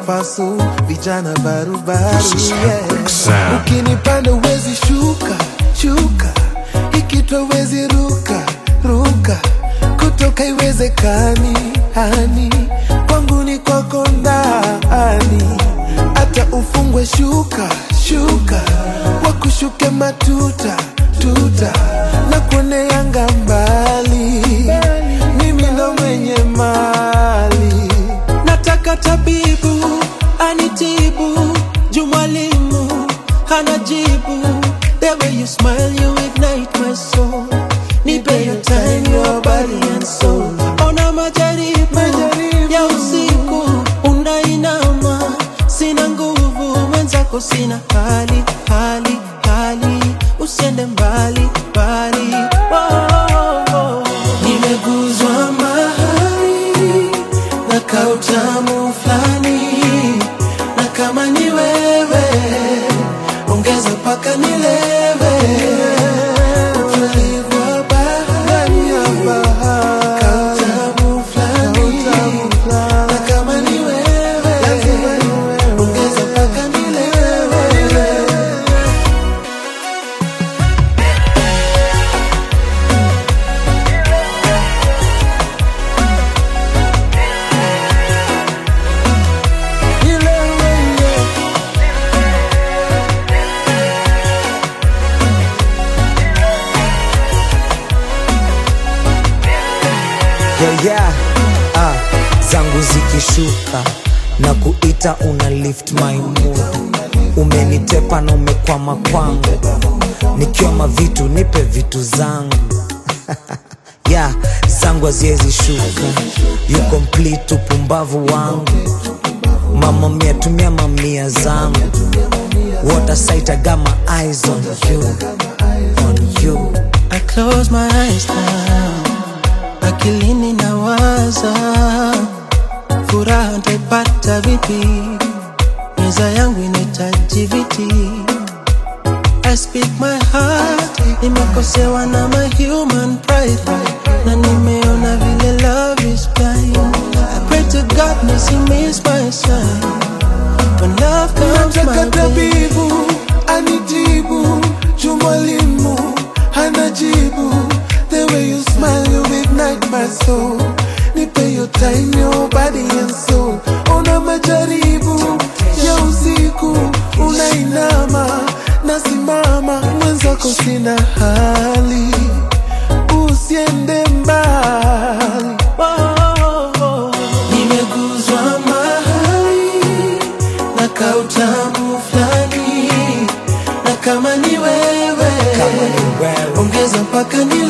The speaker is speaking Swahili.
pasu vijana barubaru This is yeah. Epic Sound. ukinipanda uwezi shuka shuka ikitwa wezi ruka ruka kutoka iwezekani hani kwangu ni kwako ndani hata ufungwe shuka shuka wakushuke matuta tuta na kuone yanga mbali mimi ndo mwenye mali nataka tabibu anitibu juu mwalimu hana jibu the way you smile you ignite my soul nipe your time your body and soul ona majaribu ya usiku unainama sina nguvu mwenzako sina hali hali hali usiende mbali mbali oh, oh, oh. nimeguzwa mahali na kautamu fulani na kama ni wewe ongeza mpaka nilewe utulivu wa bahari kautamu fulani na kama ni wewe ongeza mpaka nilewe nilewe yeah. yeah, yeah. Ah, zangu zikishuka na kuita una lift my mood umenitepa na umekwama kwangu nikioma vitu nipe vitu zangu yeah, zangu haziwezi shuka you complete upumbavu wangu mama mia tumia mamia zangu what a sight I got my eyes on you on you I close my eyes now, akilini nawaza, furaha ntaipata vipi? Meza yangu inahitaji viti. I speak my heart, nimekosewa na my human pride, na nimeona vile love is blind. I pray to God nisimiss my sign. When love comes my way. tabibu anitibu juu mwalimu hana jibu the way you smile you ignite my soul nipe your time your body and soul una majaribu ya usiku unainama nasimama mwenzako sina hali usiende mbali nimeguzwa mahali na kautamu fulani na kama ni wewe Kama ni wewe. ongeza mpaka ni